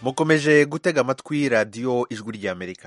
mukomeje gutega amatwi radiyo ijwi ry'amerika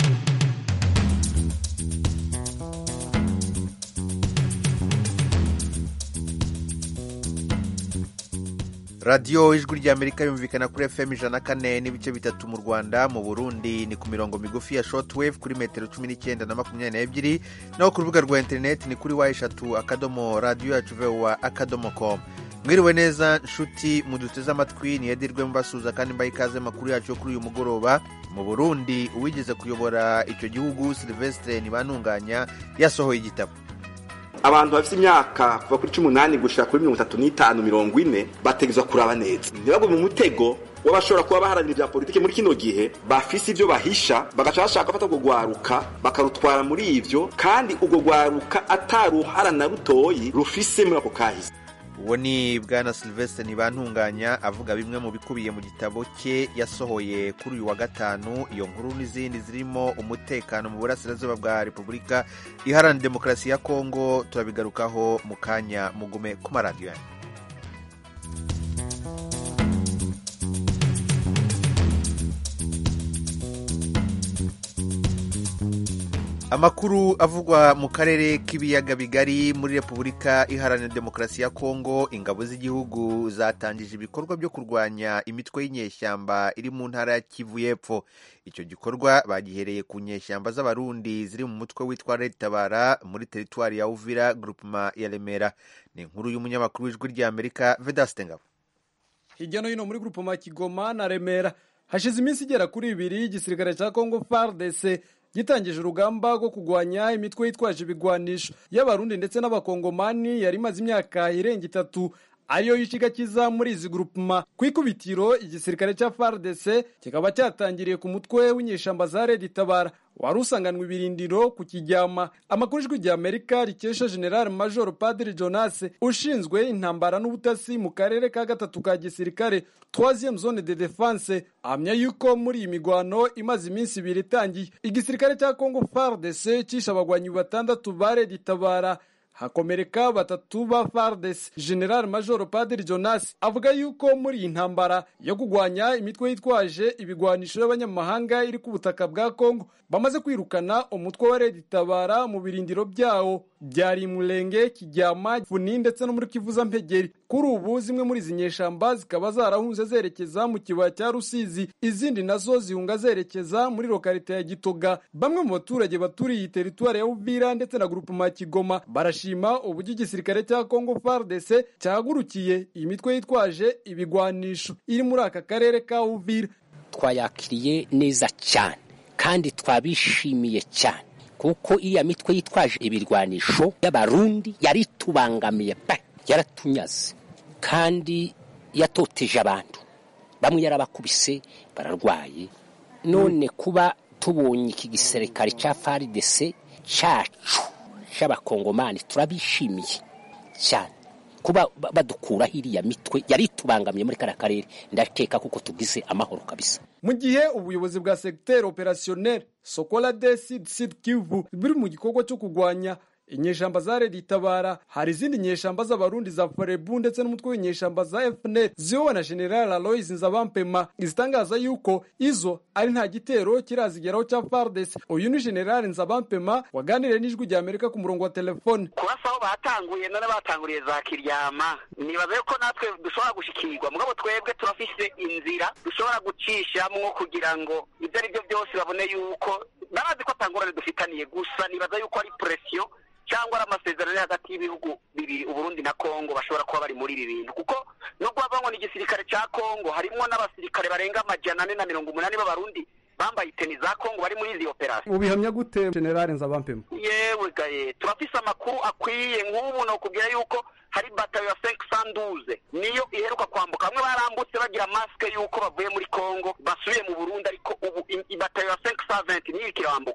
radiyo ijwi ry'amerika yumvikana kuri fm ijana na kane n'ibice bitatu mu rwanda mu burundi ni ku mirongo migufi ya shortwave kuri metero cumi n'icyenda na makumyabiri n'ebyiri naho ku rubuga rwa interineti ni kuri wa eshatu akadomo radiyo yacu vewa akadomo komu mwiriwe neza nshuti muduteze amatwi niyedirwe mbasuza kandi mbaye ikaze makuru yacu yo kuri uyu mugoroba mu burundi uwigeze kuyobora icyo gihugu silvestre ntibantunganya yasohoye igitabo abantu bafite imyaka kuva kuri cumi n'umunani gushika kuri mirongo itatu n'itanu mirongo ine bategezwa kuraba neza ntibagwe mu mutego w'abashobora kuba baharanira ibya politiki muri kino gihe bafise ibyo bahisha bagaca bashaka gufata urwo rwaruka bakarutwara muri ivyo kandi urwo rwaruka ataruhara na rutoyi rufise muri ako kahise uwo ni bwana silvestre ntibantunganya avuga bimwe mu bikubiye mu gitabo cye yasohoye kuri uyu wa gatanu iyo nkuru n'izindi zirimo umutekano mu burasirazuba bwa repubulika iharanira demokarasi ya kongo turabigarukaho mu kanya mugume ku maradiyo yanyu amakuru avugwa mu karere k'ibiyaga bigari muri repubulika iharanira demokarasi ya kongo ingabo z'igihugu zatangije ibikorwa byo kurwanya imitwe y'inyeshyamba iri mu ntara ya kivu y'epfo icyo gikorwa bagihereye ku nyeshyamba z'abarundi ziri mu mutwe witwa retabara muri teritwari ya uvira grupema ya remera ni inkuru y'umunyamakuru w'ijwi ry'amerika vedaste ngabo hirya no hino muri grupema kigoma na remera hashize iminsi igera kuri ibiri igisirikare cya kongo fardc gitangije urugamba rwo kurwanya imitwe yitwaje ibigwanisho y'abarundi ndetse n'abakongomani yari imaze imyaka irenga itatu ariyo yishigakiza muri izi grupuma ku ikubitiro igisirikare cya fardc kikaba cyatangiriye ku mutwe w'inyeshamba za redi tabara wari usanganwe ibirindiro ku kijyama amakuru ijwi rya amerika rikesha general major padiri jonas ushinzwe intambara n'ubutasi mu karere ka gatatu ka gisirikare troisième zone de defense ahamya yuko muri iyi migwano imaze iminsi ibiri itangiye igisirikare cya congo fardc cishe abagwanyi batandatu ba redi tabara hakomereka batatu ba fardes general major padiri jonas avuga yuko muri iyi ntambara yo kurwanya imitwe yitwaje ibigwanisho y'abanyamahanga iri ku butaka bwa kongo bamaze kwirukana umutwe wa redi tabara mu birindiro byawo byari murenge kijyama funi ndetse no muri kivuza mpegeri kuri ubu zimwe muri izi nyeshamba zikaba zarahunze zerekeza mu kibaya cya rusizi izindi nazo zihunga zerekeza muri lokarite ya gitoga bamwe mu baturage baturiye iyi teritwari ya uvira ndetse na grupema kigoma barashima uburyo igisirikare cya kongo fardc cyahagurukiye iyi mitwe yitwaje ibigwanisho iri muri aka karere ka uvira twayakiriye neza cyane kandi twabishimiye cyane kuko iriya mitwe yitwaje ibirwanisho y'abarundi yari itubangamiye pe yaratunyaze kandi yatoteje abantu bamwe yarabakubise bararwaye none kuba tubonye iki gisirikare cya faridese cyacu cy'abakongomani turabishimiye cyane kuba badukuraho iriya mitwe yari itubangamiye muri kariya karere ndakeka kuko tugize amahoro kabisa mu gihe ubuyobozi bwa segiteri operasiyoneri sokola de sid sid kivu biri mu gikorwa cyo kurwanya inyeshamba za redi tabara hari izindi nyeshamba z'abarundi za forebu ndetse n'umutwe w'inyeshamba za fnr ziyobowe na general aloys nzabampema izitangaza yuko izo ari nta gitero kirazigeraho cya fardes uyu ni general nzabampema waganiriye n'ijwi rya amerika ku murongo wa telefone kubasa aho batanguye none batanguriye za kiryama nibaze ko natwe dushobora gushikirwa mugabo twebwe turafise inzira dushobora gucishamwo kugira ngo ibyo ari byo byose babone yuko barazi ko atangurane dufitaniye gusa nibaza yuko ari presiyo cyangwa ari amasezerano ari hagati y'ibihugu bibiri uburundi na kongo bashobora kuba bari muri ibi bintu kuko nubwo bavanywe n'igisirikare cya kongo harimo n'abasirikare barenga amajana ane na mirongo umunani b'abarundi bambaye iteni za kongo bari muri izi operasiyo ubihamya gute generale nzabampema yewe gaye turafise amakuru akwiye nk'ubu nokubwira yuko hari batayo ya senke sanduze niyo iheruka kwambuka bamwe barambutse bagira masike yuko bavuye muri kongo basubiye mu burundi ariko ubu batayo ya senke saventi niyo ikirambuka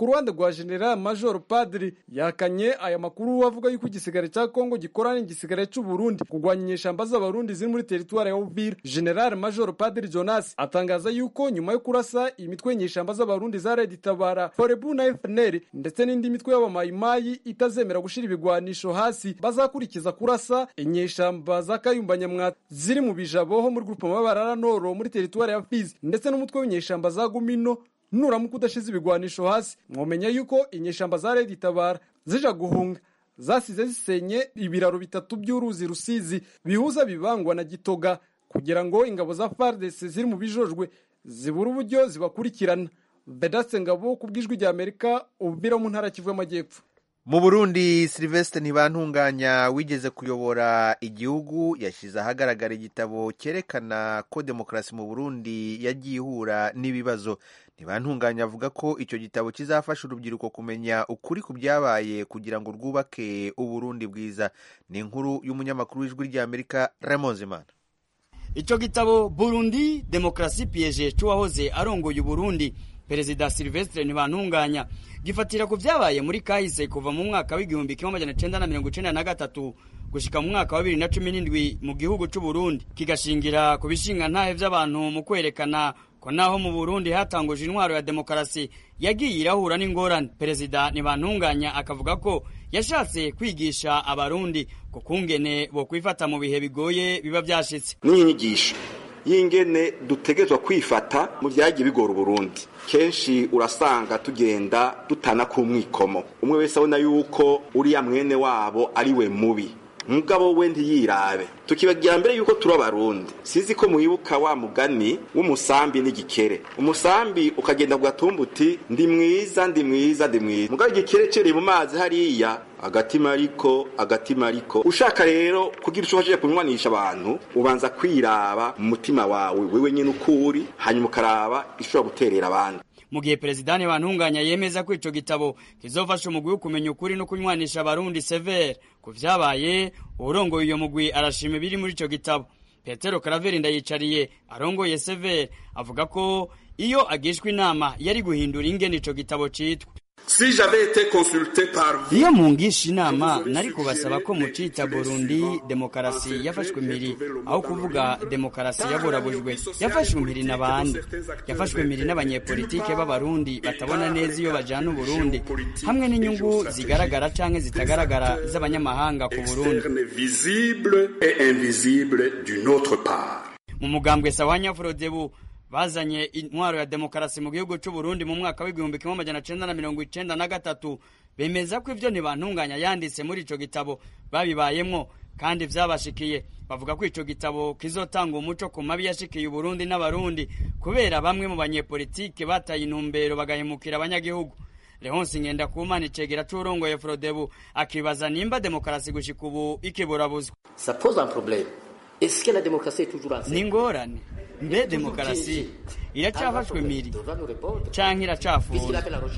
ku ruhande rwa general major padiri yakanye aya makuru avuga yuko igisigare cya kongo gikorana n'igisigare cy'u burundi kurwanya inyeshamba z'abarundi ziri muri teritwari ya uvira general major padiri jonas atangaza yuko nyuma yo kurasa imitwe y'inyeshamba z'abarundi za red tabara forebu na fnr ndetse n'indi mitwe y'abamayimayi itazemera gushyira ibigwanisho hasi bazakurikiza kurasa inyeshamba za kayumba nyamwata ziri mu bijabo ho muri grupe mabarara noro muri teritwari ya fizi ndetse n'umutwe w'inyeshamba za gumino nuramuka udashize ibigwanisho hasi mwomenya yuko inyeshamba za redi tabara zija guhunga zasize zisenye ibiraro bitatu by'uruzi rusizi bihuza bibangwa na gitoga kugira ngo ingabo za fardc ziri mu bijojwe zibura uburyo zibakurikirana vedaste ngabo ku bw'ijwi rya amerika ubuvira mu ntara kivu y'amajyepfo mu burundi silvestre ntibantunganya wigeze kuyobora igihugu yashyize ahagaragara igitabo cyerekana ko demokarasi mu burundi yagiye ihura n'ibibazo ntibantunganya avuga ko icyo gitabo kizafasha urubyiruko kumenya ukuri ku byabaye kugira ngo rwubake uburundi bwiza ni inkuru y'umunyamakuru w'ijwi ry'amerika Zimana icyo gitabo burundi demokarasi piyeje cy'uwahoze arongoye uburundi perezida silvestre ntibantunganya gifatira ku byabaye muri kahise kuva mu mwaka w'igihumbi kimwe amajana icenda na mirongo icenda na gatatu gushika mu mwaka wa bibiri na cumi n'indwi mu gihugu c'uburundi kigashingira ku bishinga ntahe vy'abantu mu kwerekana ko naho mu burundi hatanguje intwaro ya demokarasi yagiye irahura n'ingorane perezida ntibantunganya akavuga ko yashatse kwigisha abarundi ku kungene bo kwifata mu bihe bigoye biba vyashitse n'inyigisho y'ingene dutegerezwa kwifata mu byagiye bigora uburundi kenshi urasanga tugenda dutana ku mwikomo umwe wese abona yuko uriya mwene wabo ari we mubi mugabo we ntiyirabe tukibagira mbere yuko turi abarundi sizi ko mwibuka wa mugani w'umusambi n'igikere umusambi ukagenda ku gatumba uti ndi mwiza ndi mwiza ndi mwiza mugabo igikere cereye mu mazi hariya agatima ariko agatima ariko ushaka rero kugira icyo ufashije kunywanisha abantu ubanza kwiraba mu mutima wawe wewe nyine uko uri hanyuma ukaraba ishobora guterera abandi mu gihe perezida ntibantunganya yemeza ko ico gitabo kizofasha umugwi wo kumenya ukuri no kunywanisha abarundi severe ku vyabaye uwurongoye uyo mugwi arashima ibiri muri ico gitabo petero karaveri ndayicariye arongoye severe avuga ko iyo agishwa inama yari guhindura ingene ico gitabo citwa Si j'avais été consulté par vous, iyo mungisha inama nari kubasaba ko mucita burundi demokarasi yafashwe impiri aho kuvuga demokarasi yaburabujwe yafashwe impiri n'abandi yafashwe impiri n'abanyepolitike b'abarundi batabona neza iyo bajana uburundi hamwe n'inyungu zigaragara canke zitagaragara z'abanyamahanga ku burundi externe visible et invisible d'une autre part. mu mugambwe sawanya frodebu bazanye intwaro ya demokarasi mu gihugu c'u Burundi mu mwaka w'igihumbi kimwe amajana cenda na mirongo icenda na gatatu bemeza ko ivyo ntibantunganya yanditse muri ico gitabo babibayemwo kandi vyabashikiye bavuga ko ico gitabo kizotanga umuco ku mabi yashikiye Uburundi n'abarundi kubera bamwe mu banyepolitike bataye intumbero bagahemukira abanyagihugu Leonce Ngendakumana icegera c'urongoye Frodebu akibaza nimba demokarasi gushika ubu ikiburabuzwa Ça pose un problème. Est-ce que la démocratie est toujours en ni ingorane mbe demokarasi iracyafashwe miri canke iracafunze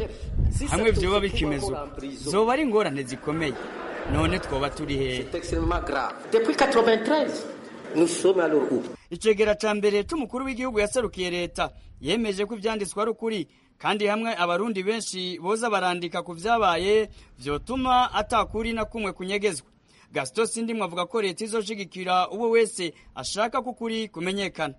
hamwe vyoba bikimeze uko zoba ari ingorane zikomeye none twoba turi hehe C'est extrêmement grave. Depuis 93, nous sommes alors où icegera ca mbere c'umukuru w'igihugu yaserukiye leta yemeje ko ivyanditswe ari ukuri kandi hamwe abarundi benshi boza barandika ku vyabaye vyotuma atakuri na kumwe kunyegezwa gasito sindimwe avuga ko leta izoshigikira uwo wese ashaka ko ukuri kumenyekana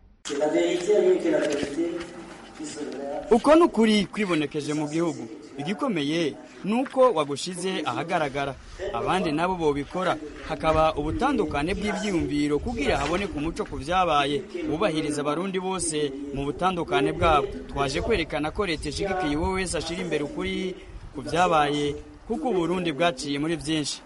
uko ni ukuri kwibonekeje mu gihugu igikomeye ni uko wagushize ahagaragara abandi nabo bobikora hakaba ubutandukane bw'ibyiyumviro kugira haboneke umuco ku byabaye wubahiriza abarundi bose mu butandukane bwabo twaje kwerekana ko leta ishigikiye uwo wese ashira imbere ukuri ku byabaye kuko uburundi bwaciye muri byinshi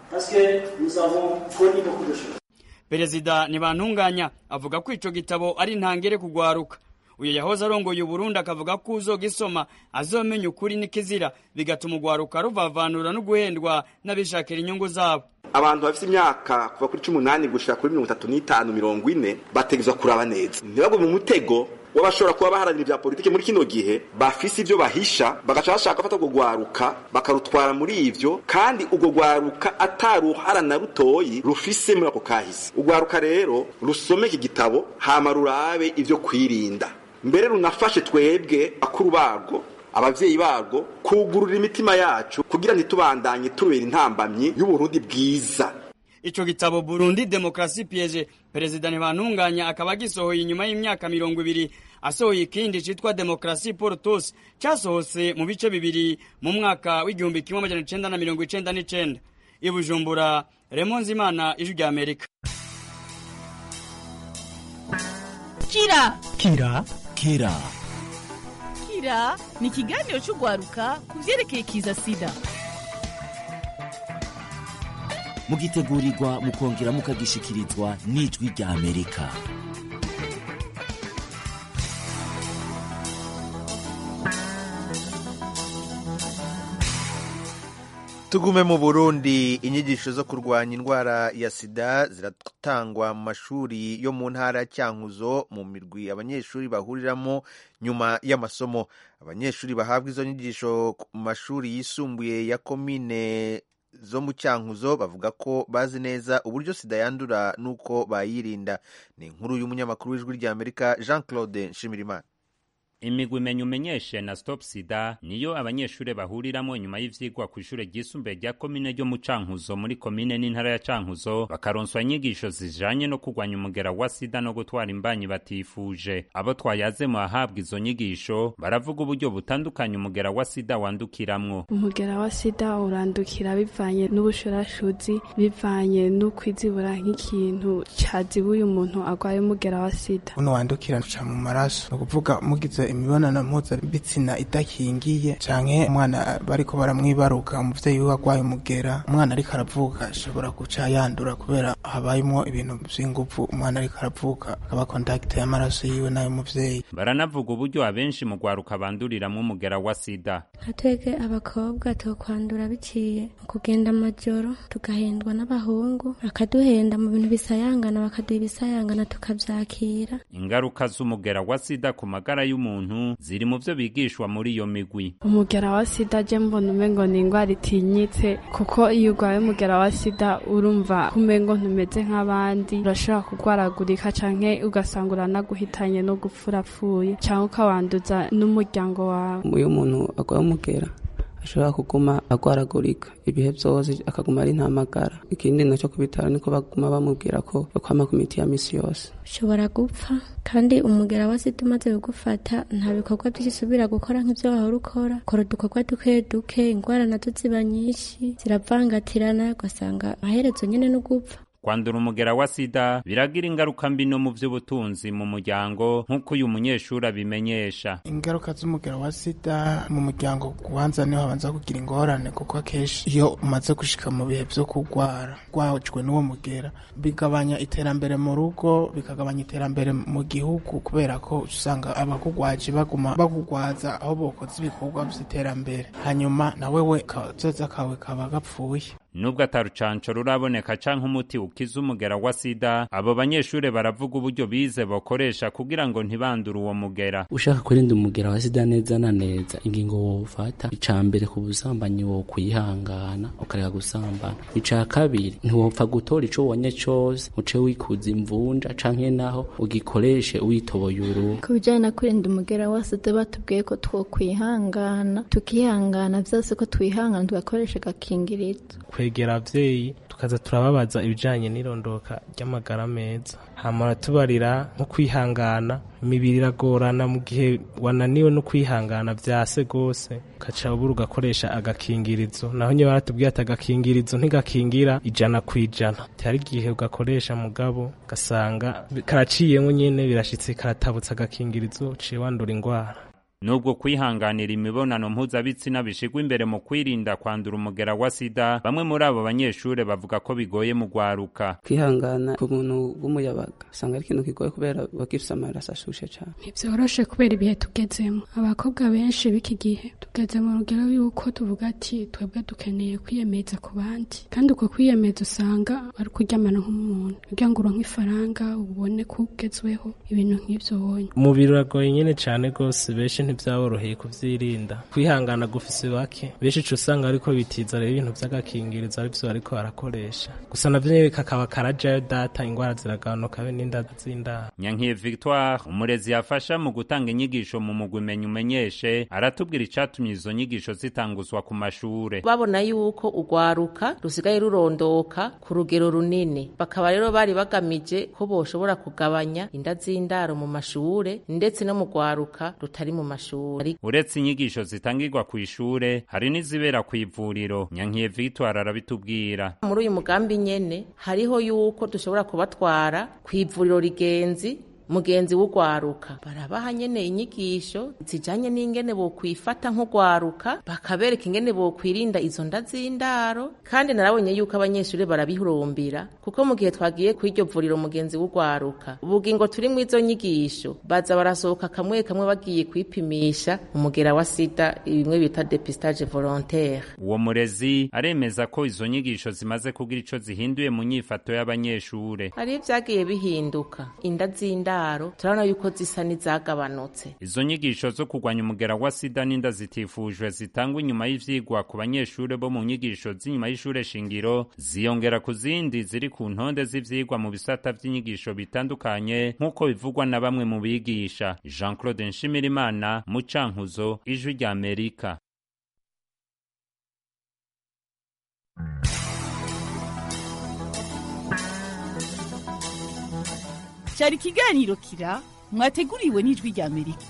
perezida ntibantunganya avuga ko ico gitabo ari ntangere kugwaruka uyu yahoze arongoye uburundi akavuga ko uzogisoma azomenya ukuri n'ikizira bigatuma ugwaruka ruvavanura no guhendwa n'abishakira inyungu zabo abantu bafite imyaka kuva kuri cumi n'umunani gushika kuri mirongo itatu n'itanu mirongo ine bategerezwa kuraba neza ntibagwe mu mutego w'abashobora kuba baharanira ibya politiki muri kino gihe bafise ibyo bahisha bagaca bashaka gufata urwo rwaruka bakarutwara muri ivyo kandi urwo rwaruka ataruhara na rutoyi rufise muri ako kahise urwaruka rero rusome iki gitabo hama rurabe ivyo kwirinda mbere runafashe twebwe bakuru barwo abavyeyi barwo kugurura imitima yacu kugira ntitubandanye turubera intambamyi y'uburundi bwiza ico gitabo Burundi Demokrasi Piege Perezida Ntibantunganya akaba gisohoye inyuma y'imyaka mirongo ibiri asohoye ikindi citwa Demokrasi pour tous casohotse mu bice bibiri mu mwaka w'igihumbi kimwe amajana icenda na mirongo icenda n'icenda i Bujumbura Raymond Zimana ijwi rya Amerika kira kira kira kira ni ikiganiro cy'urwaruka ku byerekeye kiza sida mugitegurirwa mukongera mukagishikirizwa n'ijwi rya amerika tugume mu burundi inyigisho zo kurwanya indwara ya sida ziratangwa mu mashuri yo mu ntara cyankuzo mu mirwi abanyeshuri bahuriramo nyuma y'amasomo abanyeshuri bahabwa izo nyigisho mu mashuri yisumbuye ya komine zo mu cyankuzo bavuga ko bazi neza uburyo sida yandura n'uko bayirinda ni inkuru y'umunyamakuru w'ijwi ry'amerika jean claude nshimirimana imigwi imenya umenyeshe na stop sida niyo abanyeshuri bahuriramo nyuma y'ivyigwa ku ishure ryisumbuye rya komine ryo mu cankuzo muri komine n'intara ya cankuzo bakaronswa inyigisho zijanye no kurwanya umugera wa sida no gutwara imbanyi batifuje abo twayaze mu ahabwa izo nyigisho baravuga uburyo butandukanye umugera wa sida wandukiramwo umugera wa sida urandukira bivanye n'ubushurashuzi bivanye n'ukwizibura nk'ikintu cazibuye umuntu agwaye umugera wa sida uno wandukira uca mu maraso ni ukuvuga mugize imibonano mpuzabitsina idakingiye canke umwana bariko baramwibaruka umuvyeyi wiwe agwaye umugera umwana ariko aravuka ashobora guca yandura kubera habayemwo ibintu vy'inguvu umwana ariko aravuka akaba kontakite y'amaraso yiwe n'ayo muvyeyi baranavuga uburyo abenshi mu gwaruka banduriramwo umugera wa sida nka twebwe abakobwa tukwandura biciye mu kugenda amajoro tugahendwa n'abahungu bakaduhenda mu bintu bisayangana bakaduha ibisayangana tukavyakira ingaruka z'umugera wa sida ku magara y'umuntu ziri mu vyo bigishwa muri iyo migwi umugera wa sida je mbona umengo ni ingwara itinyitse kuko iyo urwaye umugera wa sida urumva kumengo ntumeze nk'abandi urashobora kurwaragurika canke ugasanga uranaguhitanye no gupfurapfuye canke ukawanduza n'umuryango wawe iyo umuntu agwaye umugera ashobora kuguma agwaragurika ibihe vyose akaguma ari ntamagara ikindi naco ku bitaro niko baguma bamubwira ko yokwama ku miti ya misi yose ushobora gupfa kandi umugera wa sida umaze kugufata nta bikorwa byinshi usubira gukora nk'ivyo wahora ukora kora udukorwa duke duke ingwara nazo ziba nyinshi ziravangatirana ugasanga amaherezo nyene no gupfa kwandura umugera wa sida biragira ingaruka mbi no mu vy'ubutunzi mu muryango nk'uko uyu munyeshuri abimenyesha ingaruka z'umugera wa sida mu muryango kubanza niho habanza kugira ingorane kuko akenshi iyo umaze gushika mu bihe vyo kurwara rwajwe n'uwo mugera bigabanya iterambere mu rugo bikagabanya iterambere mu gihugu kubera ko usanga abakugwaje baguma bakugwaza aho bokoze ibikorwa vy'iterambere hanyuma nawe we kazoza kawe kaba gapfuye nubwo atarucanco ruraboneka canke umuti ukiza umugera wa sida abo banyeshure baravuga uburyo bize bakoresha kugira ngo ntibandure uwo mugera ushaka kurinda umugera wa sida neza na neza ingingo wofata ica mbere ku busambanyi wo kwihangana ukareka gusambana ica kabiri ntiwopfa gutora ico wonye cose uce wikuza imvunja canke naho ugikoreshe witoboye uruhu ku bijanye na kurinda umugera wa sida batubwiye ko twokwihangana tukihangana vyose ko twihangana tugakoresha agakingirizo kwegera abavyeyi tukaza turababaza ibijanye n'irondoka ry'amagara meza hama tubarira nko kwihangana imibiri iragorana mu gihe wananiwe no kwihangana vyase gose ukaca ubura ugakoresha agakingirizo naho nyine baratubwiye ati agakingirizo ntigakingira ijana ku ijana hari igihe ugakoresha mugabo ugasanga karaciyemwo nyene birashitse karatabutse agakingirizo uciye wandura ingwara nubwo kwihanganira imibonano mpuzabitsina bishigwa imbere mu kwirinda kwandura umugera wa sida bamwe muri abo banyeshure bavuga ko bigoye mu gwaruka kwihangana ku muntu w'umuyabaga usanga ari ikintu kigoye kubera bagifise amaraso ashushe cane ntivyoroshe kubera ibihe tugezemo abakobwa benshi b'iki gihe tugeze mu rugero yuko tuvuga ati twebwe dukeneye kwiyemeza ku bandi kandi uko kwiyemeza usanga ari ukuryamana nk'umuntu kugira ngo uronke ifaranga ubone ko ugezweho ibintu nk'ivyo wonye umubiri uragoye nyene cane gose benshi ntibyaboroheye kuvyirinda kwihangana gufise bake benshi uca usanga ariko bitiza rero ibintu vy'agakingirizo arivyo bariko barakoresha gusa navyo nyene kakaba karajayo data ingwara ziragabanuka be n'inda z'indaro nyankiye victoire umurezi yafasha mu gutanga inyigisho mu mugwi menya umenyeshe aratubwira icatumye izo nyigisho zitanguzwa ku mashure babona yuko urwaruka rusigaye rurondoka ku rugero runini bakaba rero bari bagamije ko boshobora kugabanya inda z'indaro mu mashure ndetse no mu rwaruka rutari mu mashure uretse inyigisho zitangirwa ku ishure hari n'izibera ku ivuriro nyankiye victoire arabitubwira muri uyu mugambi nyene hariho yuko dushobora kubatwara ku ivuriro rigenzi mugenzi w'urwaruka barabaha nyene inyigisho zijanye n'ingene bokwifata nk'urwaruka bakabereka ingene bokwirinda izo nda z'indaro kandi narabonye yuko abanyeshuri barabihurumbira kuko mu gihe twagiye ku iryo vuriro mugenzi w'urwaruka ubugingo turi mu izo nyigisho baza barasohoka kamwe kamwe bagiye kwipimisha umugera wa sida bimwe bita depistage volontaire uwo murezi aremeza ko izo nyigisho zimaze kugira ico zihinduye mu nyifato y'abanyeshure hari ivyagiye bihinduka inda z'indaro turabona yuko zisa n'izagabanutse izo nyigisho zo kurwanya umugera wa sida n'inda zitifujwe zitangwa inyuma y'ivyigwa ku banyeshure bo mu nyigisho z'inyuma y'ishure shingiro ziyongera ku zindi ziri ku ntonde z'ivyigwa mu bisata vy'inyigisho bitandukanye nk'uko bivugwa na bamwe mu bigisha jean claude nshimirimana mu cankuzo ijwi rya amerika cyari ikiganiro kira mwateguriwe n'ijwi rya amerika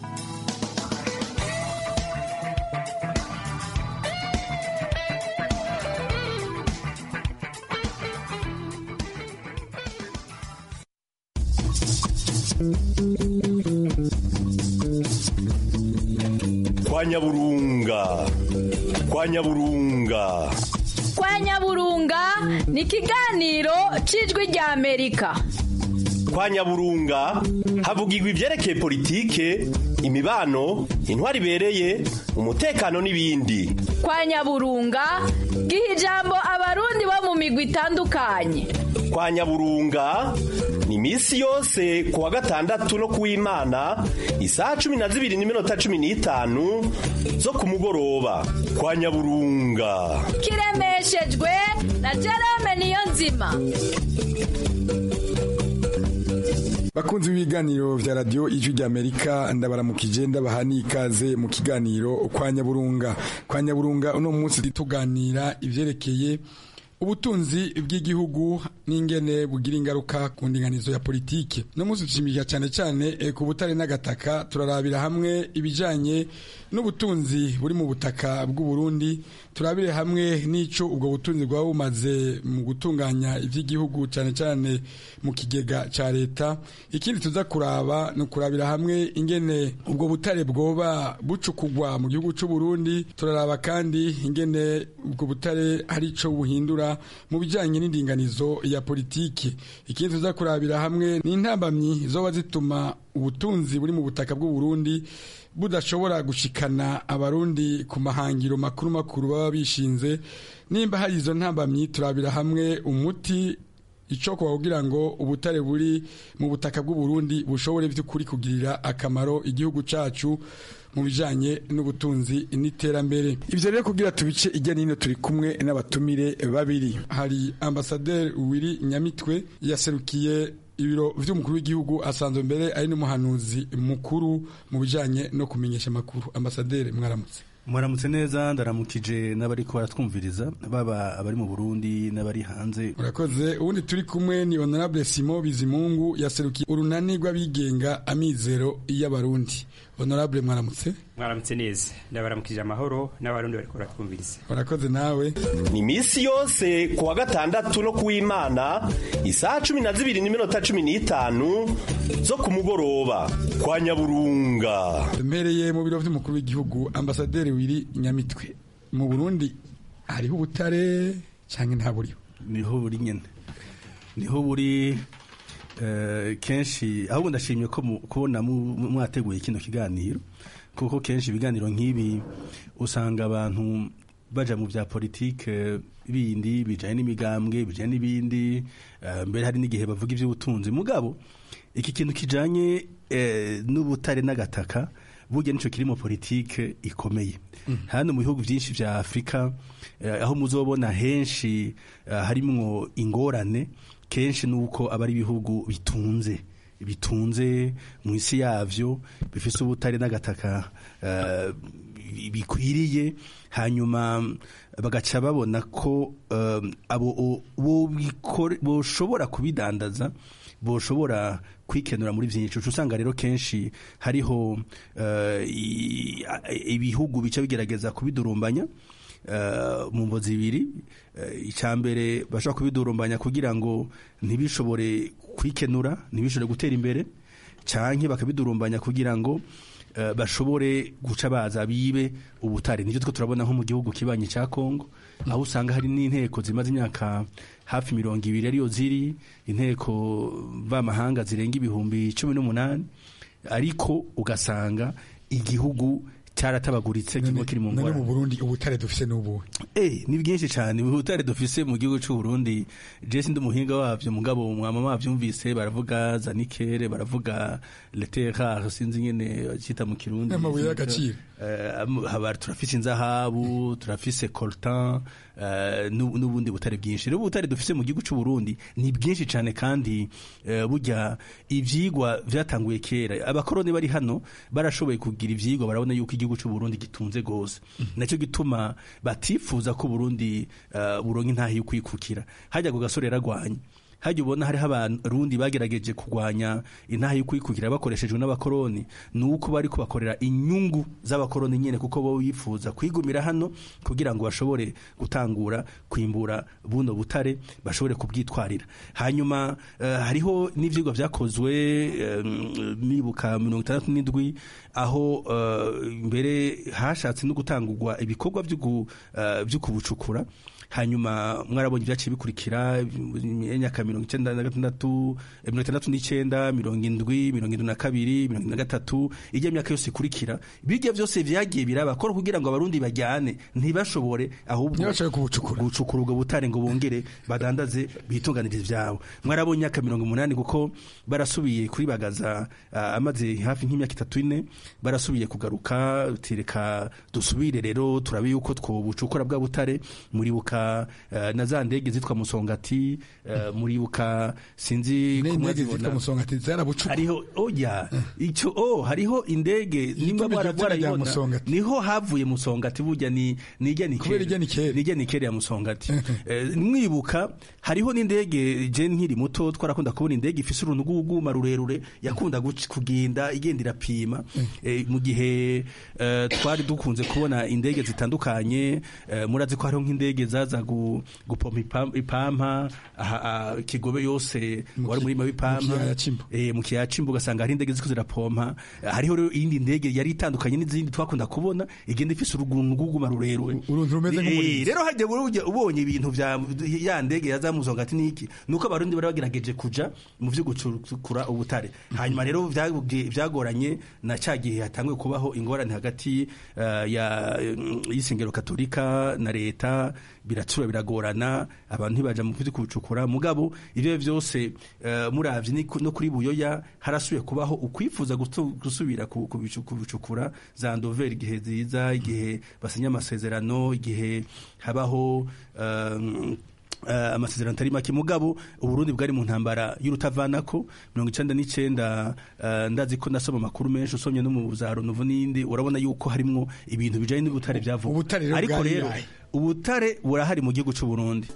kwa nyaburunga kwa nyaburunga kwa nyaburunga ni ikiganiro cy'ijwi rya amerika kwa nyaburunga havugirwa ivyerekeye politike imibano intwari ibereye umutekano n'ibindi kwa nyaburunga giha ijambo abarundi bo mu migwi itandukanye kwa nyaburunga ni misi yose ku wa gatandatu no kuw'imana isaha cumi na zibiri n'iminota cumi n'itanu zo ku mugoroba kwa nyaburunga kiremeshejwe na jerome niyo nzima bakunzi b'ibiganiro vya radio ijwi rya amerika ndabaramukije ndabaha n'ikaze mu kiganiro kwa nyaburunga kwa nyaburunga uno munsi tuganira ivyerekeye ubutunzi bw'igihugu n'ingene bugira ingaruka ku ndinganizo ya politike no munsi dushimikira cyane cyane e, ku butare n'agataka turarabira hamwe ibijanye n'ubutunzi buri mu butaka bw'u Burundi turabire hamwe n'ico ubwo butunzi bwaba bumaze mu gutunganya ivy'igihugu cyane cyane mu kigega ca leta ikindi tuza kuraba no kurabira hamwe ingene ubwo butare bwoba bucukugwa mu gihugu c'u Burundi turaraba kandi ingene ubwo butare hari ico buhindura mu bijanye n'indinganizo ya politiki ikindi tuza kurabira hamwe n'intambamyi zoba zituma ubutunzi buri mu butaka bw'u Burundi budashobora gushikana abarundi ku mahangiro makuru makuru baba bishinze nimba hari izo ntambamyi turabira hamwe umuti icoko kugira ngo ubutare buri mu butaka bw'u Burundi bushobore by'ukuri kugirira akamaro igihugu cacu mu bijanye n'ubutunzi n'iterambere ivyo rero kugira tubice ijya nino turi kumwe n'abatumire babiri hari ambasaderi Wiri Nyamitwe yaserukiye ibiro vy'umukuru w'igihugu asanzwe mbere ari n'umuhanuzi mukuru mu bijanye no kumenyesha amakuru ambasaderi mwaramutse mwaramutse neza ndaramukije n'abari ko baratwumviriza baba abari mu Burundi n'abari hanze urakoze ubundi turi kumwe ni honorable Simon Bizimungu yaserukiye urunani rw'abigenga amizero y'abarundi honorable mwaramutse mwaramutse neza ndabaramukije amahoro n'abarundi bariko baratwumviriza urakoze nawe ni misi yose ku wa gatandatu no kuw'imana isaha cumi na zibiri n'iminota cumi n'itanu zo ku mugoroba kwa nyaburunga mpereye mu biro vy'umukuru w'igihugu ambasaderi wiri nyamitwe mu burundi hariho ubutare cyangwa nta buriho niho buri nyene niho buri kenshi ahubwo ndashimye ko kubona mwateguye kino kiganiro kuko kenshi ibiganiro nk'ibi usanga abantu baja mu bya politike bindi bijanye n'imigambwe bijanye n'ibindi mbere hari n'igihe bavuga iby'ubutunzi mugabo iki kintu kijanye n'ubutare n'agataka burya nico kirimo politike ikomeye hano mu bihugu byinshi vya Afrika eh, aho muzobona henshi eh, harimwo ingorane kenshi nuko aba ari ibihugu bitunze bitunze mu isi yavyo bifise ubutare n'agataka eh, bikwiriye hanyuma bagaca babona ko eh, abo o- bo bikore- boshobora kubidandaza boshobora kwikenura muri byinshi uca usanga rero kenshi hariho eh, i- a- ibihugu bica bigerageza kubidurumbanya eh, mu mvo zibiri Eh, icya mbere bashobora kubidurumbanya kugira ngo ntibishobore kwikenura ntibishobore gutera imbere canke bakabidurumbanya kugira ngo eh, bashobore guca baza bibe ubutare nivyo two turabona nko mu gihugu kibanyi ca Kongo aho usanga hari n'inteko zimaze imyaka hafi mirongo ibiri ariyo ziri inteko vamahanga zirenga ibihumbi cumi n'umunani ariko ugasanga igihugu cyaratabaguritse kimwe kiri mu none ngorane mu Burundi ubutare dufise n'ubuhe Eh, ni bwinshi cyane ubutare dufise mu gihugu cy'u Burundi je sindi umuhinga wavyo mugabo mwama mwavyumvise baravuga zanikere baravuga letera sinzi nyene cita mu kirundi Amabuye y'agaciro. Eh, am- haba turafise inzahabu turafise coltan eh, n'u- n'ubundi butare bwinshi rero ubutare dufise mu gihugu cy'u Burundi ni bwinshi cyane kandi eh, burya ivyigwa vyatanguye kera abakoroni bari hano barashoboye kugira ivyigwa barabona yuko igihugu cy'u Burundi gitunze gose nacyo gituma batifuza ko Burundi uh, buronka intahe yo kwikukira hajya ku gasore yaragwanye hajya ubona hariho abarundi bagerageje kurwanya intahe yo kwikukira bakoreshejwe n'abakoroni ni uko bari kubakorera inyungu z'abakoroni nyine kuko bo bifuza kwigumira hano kugira ngo bashobore gutangura kwimbura buno butare bashobore kubwitwarira hanyuma eh, hariho n'ivyigwa vyakozwe eh, nibuka mirongo itandatu n'indwi aho eh, mbere hashatse no gutangurwa ibikorwa vyo gu- eh, vyo kubucukura hanyuma mwarabonye ibyaciye bikurikira imyaka mirongo icyenda na gatandatu eh, mirongo itandatu n'icyenda mirongo indwi mirongo indwi na kabiri mirongo indwi na gatatu ijya myaka yose ikurikira birya byose vyagiye birabakora kugira ngo abarundi bajyane ntibashobore ahubwo gucukura ubwo butare ngo bongere badandaze bitunganirize ivyabo mwarabonye imyaka mirongo umunani kuko barasubiye kuribagaza ah, amaze hafi nk'imyaka itatu ine barasubiye kugaruka tireka dusubire rero turabe yuko twobucukura bwa butare muribuka eh, na za ndege zitwa musongati eh, muribuka sinzi ko indege mwazibona. zitwa musongati zarabucukura hariho oya icyo oh hariho indege nimba iryo mwara- zina rya mwarayibona Musongati. niho havuye musongati burya ni nijya ni Kubera ijya ni kera. nijya ni kera ya musongati Eh, mwibuka hariho n'indege je nkiri muto twarakunda kubona indege ifise urunuguguma rurerure yakunda guc- kugenda igenda irapima Eh, mu gihe eh, twari dukunze kubona indege zitandukanye eh, murazi ko hariho nk'indege zaza gu- gupompa ipam- ipampa aha- ah, kigobe yose wari umurima w'ipampa kiyaya c'Imbo. eh, mu kiyaya c'imbo ugasanga hari indege ziko zirapompa Eh, hariho rero iyindi ndege yari itandukanye n'izindi twakunda kubona igenda ifise uruguma rurerure uruntu rumeze nk'umurinzi. Eh, rero hajya burya ubonye ibintu vya ya ndege yazamuzonga ati niki nuko abarundi bari bagerageje kuja mu vyo gucukura ubutare hanyuma rero vyabwe- vyagoranye na ca gihe hatanguye kubaho ingorane hagati eh, ya mm, y'isengero katolika na leta biratsura biragorana abantu ntibaja mu vyo kubucukura mugabo ivyo byose eh, muravye ni ku- no kuri buyoya harasubiye kubaho ukwifuza gutu- gusubira ku- kubicu- kubucukura za ndover igihe ziza igihe basinya amasezerano igihe habaho um, Uh, amasezerano atari make mugabo uburundi bwari mu ntambara y'urutavanako mirongo icenda n'icenda uh, ndazi ko nasoma amakuru menshi usomye no mu za runovu n'indi urabona yuko harimwo ibintu bijanye n'ubutare vyavuga rero ariko bwari rero yahe? ubutare burahari mu gihugu c'uburundi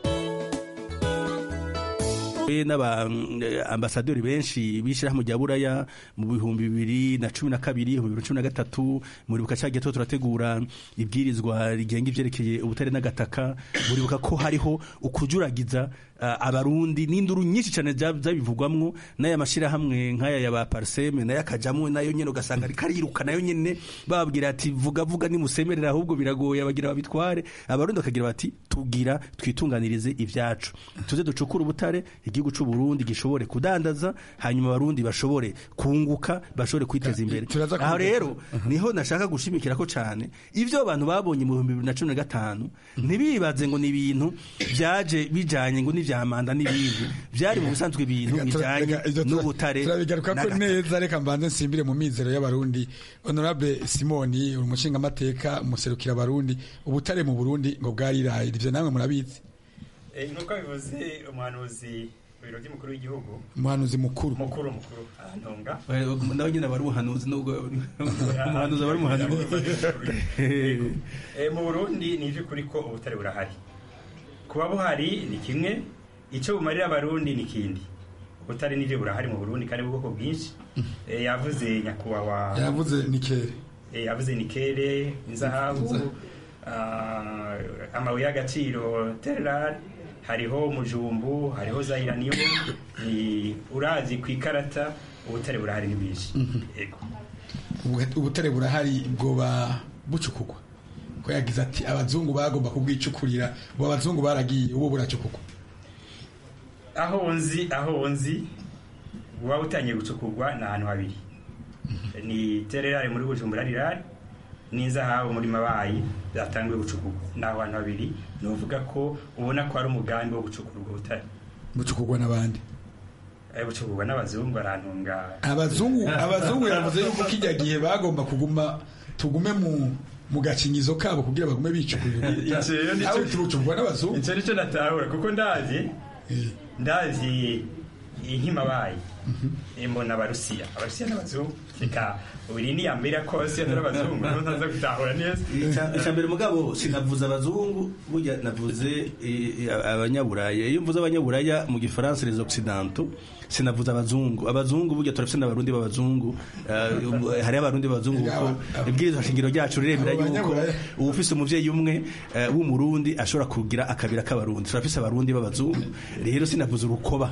n'abaambasaderi benshi b'ishyirahamwe rya buraya mu bihumbi bibiri na cumi na kabiri ibihumbi bibiri na cumi na gatatu muribuka cya gihe tuba turategura ibwirizwa rigenga ivyerekeye ubutare n'agataka muribuka ko hariho ukujuragiza uh, abarundi n'induru nyinshi cyane za- zabivugwamwo n'aya mashyirahamwe nk'aya ya ba parseme nayo akajamwo nayo nyene ugasanga ariko ariruka nayo nyene bababwira ati vuga vuga nimusemerera ahubwo biragoye abagira babitware abarundi bakagira bati tugira twitunganirize ivyacu tuze ducukure ubutare igihugu c'u Burundi gishobore kudandaza hanyuma abarundi bashobore kunguka bashobore kwiteza imbere turaza aho kuvuga- rero niho nashaka gushimikira ko cane ivyo abantu babonye mu bihumbi bibiri na cumi na gatanu ntibibaze ngo ni ibintu vyaje bijanye ngo n'ivya vya manda n'ibindi vyari mu bisanzwe ibintu bijanye n'ubutare turabigaruka ko neza reka mbanze nsimbire mu mizero y'abarundi honorable simoni uri umushingamateka umuserukira abarundi ubutare mu burundi ngo bwariraye ivyo namwe murabizi nk'uko bivuze umuhanuzi biro by'umukuru w'igihugu umuhanuzi mukuru mukuru mukuru ahantunga nawe nyine aba ari umuhanuzi nubwo umuhanuzi aba ari umuhanuzi mu burundi ni iby'ukuri ko ubutare burahari kuba buhari ni kimwe icyo bumarira abarundi ni ikindi ubutare n'ibyo burahari mu burundi kandi ubwoko bwinshi yavuze nyakubahwa yavuze nikere yavuze nikere inzahabu amabuye y'agaciro tererari hariho mujumbu hariho zayiraniyo ni urazi ku ikarata ubutare burahari ni bwinshi yego ubutare burahari bwoba bucukugwa ko yagize ati abazungu bagomba kubwicukurira ubu abazungu baragiye ubu buracukugwa aho nzi aho nzi buba butangiye gucukurwa ni ahantu habiri ni tererari muri bujumbura rirari n'inzahabu muri mabayi zatangiwe gucukurwa ni aho hantu habiri ni uvuga ko ubona ko hari umugambi wo gucukura ubwo butare bucukurwa n'abandi bucukurwa n'abazungu barantunga abazungu abazungu yavuze yuko kijya gihe bagomba kuguma tugume mu mu gakingizo kabo kugira bagume bicukurira aho tubucurwa n'abazungu icyo nicyo natahura kuko ndazi ndazi inkimabaye mbona abarusiya abarusiya n'abazungu reka uri ni yambere kose atari abazungu niho ntaza gutahura neza icya mbere mugabo sinavuze abazungu burya navuze abanyaburaya iyo mvuze abanyaburaya mu gifaransa les occidentaux sinavuze abazungu abazungu burya turafite n'abarundi b'abazungu hariho abarundi b'abazungu kuko ibwirizwa shingiro ryacu riremera yuko uba ufise umuvyeyi umwe w'umurundi ashobora kugira akabira k'abarundi turafise abarundi b'abazungu rero sinavuze urukoba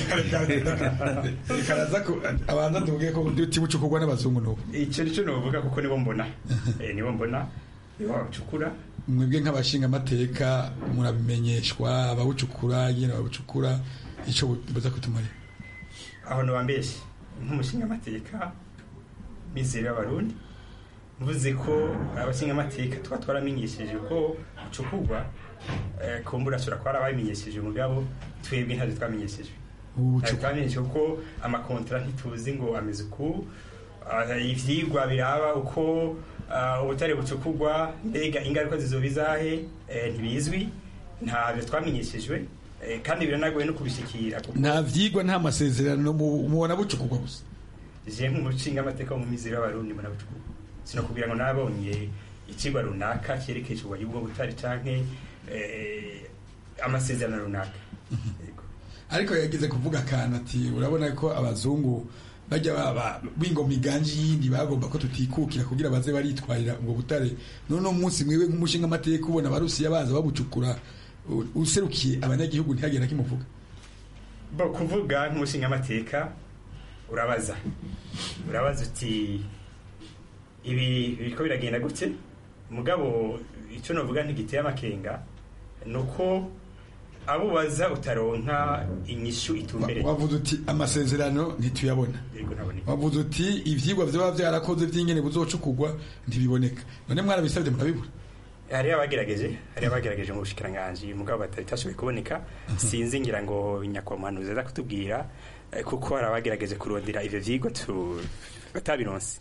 karaza ko abanza tuvuge ko tibucukurwa n'abazungu n'ubu icyo nicyo novuga kuko nibo mbona nibo mbona nibo babucukura mwebwe nk'abashinga amateka murabimenyeshwa abawucukura nyine babucukura icyo buza kutumarira aho ntiwambeshye nk'umushinga amateka mizero y'abarundi mvuze ko abashinga amateka tuba twaramenyesheje ko bucukurwa kumbura ashobora kuba arababimenyesheje mugabo twebwe ntabyo twamenyesheje twamenyesheje ko amakontara ntituzi ngo ameze uku ivyigwa biraba uko ubutare bucukurwa mbega ingaruka zizoba izahe ntibizwi ntabyo twamenyeshejwe kandi biranagoye no kubishikira nta vyigwa nta masezerano mubona bucukurwa gusa je nk'umushinga amateka mu mizero y'abarundi mbona bucukurwa sinakubwira ngo nabonye ikigwa runaka cyerekeje ububanyi bwo butare canke amasezerano runaka ariko yagize kuvuga akantu ati urabona ko abazungu bajya bingoma iganje yindi bagomba ko tutikukira kugira baze baritwarira ubwo butare none umunsi mwiwe nk'umushinga amateka ubona abarusiya baza babucukura userukiye abanyagihugu ntihagenda kimuvuga bo kuvuga nk'umushinga amateka urabaza urabaza uti ibi biriko biragenda gute mugabo icyo novuga ntigiteye amakenga ni uko abo baza utaronka inyishu itumbereye wavuze uti amasezerano ntituyabona wavuze uti ivyigwa vyaba vyarakoze vy'ingene buzocukurwa ntibiboneka none mwarabisabye murabibura hari abagerageje hari abagerageje mu bushikiranganji mugabo batatashoboye kuboneka sinzi ngira ngo nyakwamuhanuzi aza kutubwira kuko hari abagerageje kurondera ivyo vyigwa batabironse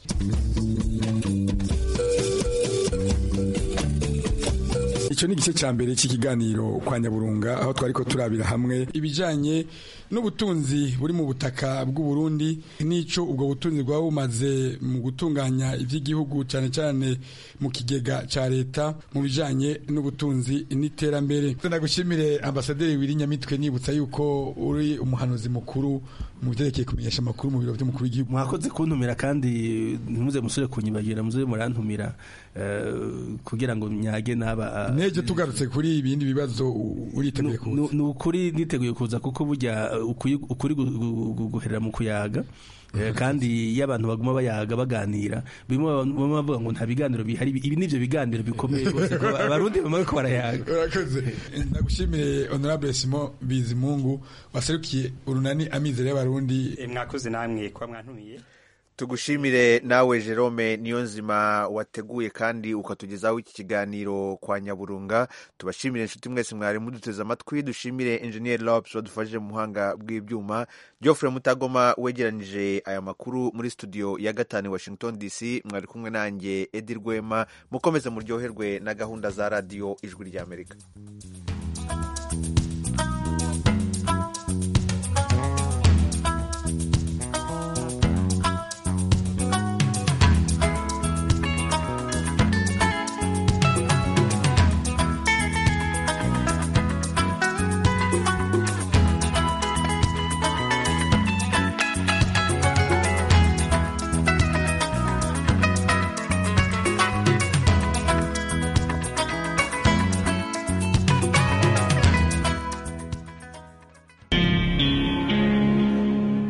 icyo ni igice cya mbere cy'ikiganiro kwa nyaburunga aho twari ko turabira hamwe ibijyanye n'ubutunzi buri mu butaka bw'u Burundi n'icyo ubwo butunzi bwaba bumaze mu gutunganya iby'igihugu cyane cyane mu kigega cya leta mu bijyanye n'ubutunzi n'iterambere ndagushimire ambasaderi Nyamitwe nibutsa yuko uri umuhanuzi mukuru mu byerekeye kumenyesha amakuru mu biro by'umukuru w'igihugu mwakoze kuntumira kandi ntimuze musore kunyibagira muze murantumira kugira ngo nyage n'aba nejo tugarutse kuri ibindi bibazo uriteguye kuza ni ukuri niteguye kuza kuko burya ukuri guherera mu kuyaga kandi iyo abantu baguma bayaga baganira bimwe bamwe bavuga ngo nta biganiro bihari ibi nivyo biganiro bikomeye rwose abarundi bamwe ko barayaga urakoze ndagushimire honorable Simon Bizimungu waserukiye urunani amizero y'abarundi mwakoze namwe kwa mwantumiye tugushimire nawe jerome niyo nzima wateguye kandi ukatugezaho iki kiganiro kwa nyaburunga tubashimire inshuti mwese mwari muduteze amatwi dushimire enjeniyeri lopes wadufashije mu buhanga bw'ibyuma geoffrey mutagoma wegeranyije aya makuru muri studio ya gatanu i washington dc mwari kumwe nanjye edi rwema mukomeze muryoherwe na gahunda za radiyo ijwi ry'amerika